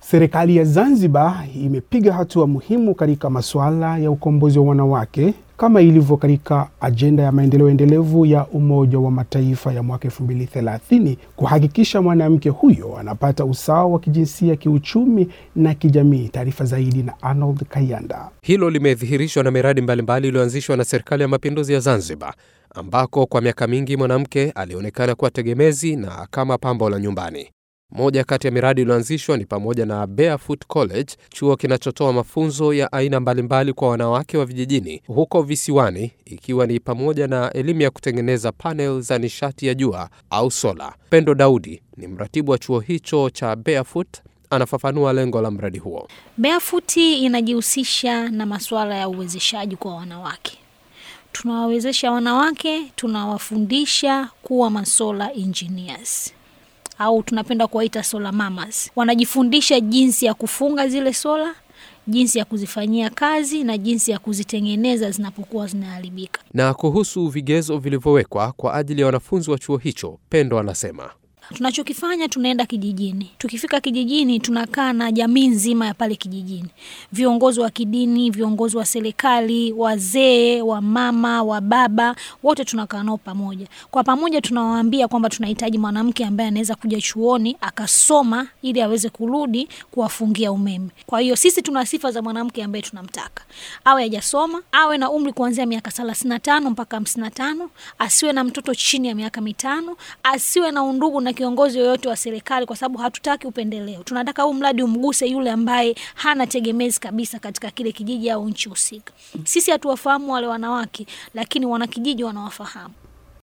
Serikali ya Zanzibar imepiga hatua muhimu katika masuala ya ukombozi wa wanawake kama ilivyo katika ajenda ya maendeleo endelevu ya Umoja wa Mataifa ya mwaka 2030 kuhakikisha mwanamke huyo anapata usawa wa kijinsia, kiuchumi na kijamii. Taarifa zaidi na Arnold Kayanda. Hilo limedhihirishwa na miradi mbalimbali iliyoanzishwa na Serikali ya Mapinduzi ya Zanzibar, ambako kwa miaka mingi mwanamke alionekana kuwa tegemezi na kama pambo la nyumbani. Moja kati ya miradi iliyoanzishwa ni pamoja na Barefoot College, chuo kinachotoa mafunzo ya aina mbalimbali kwa wanawake wa vijijini huko visiwani, ikiwa ni pamoja na elimu ya kutengeneza panel za nishati ya jua au sola. Pendo Daudi ni mratibu wa chuo hicho cha Barefoot, anafafanua lengo la mradi huo. Barefoot inajihusisha na masuala ya uwezeshaji kwa wanawake. Tunawawezesha wanawake, tunawafundisha kuwa masola engineers au tunapenda kuwaita solar mamas. Wanajifundisha jinsi ya kufunga zile sola, jinsi ya kuzifanyia kazi na jinsi ya kuzitengeneza zinapokuwa zinaharibika. Na kuhusu vigezo vilivyowekwa kwa ajili ya wanafunzi wa chuo hicho, Pendo anasema Tunachokifanya, tunaenda kijijini. Tukifika kijijini, tunakaa na jamii nzima ya pale kijijini, viongozi wa kidini, viongozi wa serikali, wazee, wa mama, wa baba, wote tunakaa nao pamoja. Kwa pamoja, tunawaambia kwamba tunahitaji mwanamke ambaye anaweza kuja chuoni akasoma ili aweze kurudi kuwafungia umeme. Kwa hiyo sisi tuna sifa za mwanamke ambaye tunamtaka, awe hajasoma, awe na umri kuanzia miaka thelathini na tano mpaka hamsini na tano, asiwe na mtoto chini ya miaka mitano, asiwe na undugu na kiongozi yoyote wa serikali, kwa sababu hatutaki upendeleo. Tunataka huu mradi umguse yule ambaye hana tegemezi kabisa katika kile kijiji au nchi husika. Sisi hatuwafahamu wale wanawake, lakini wanakijiji wanawafahamu.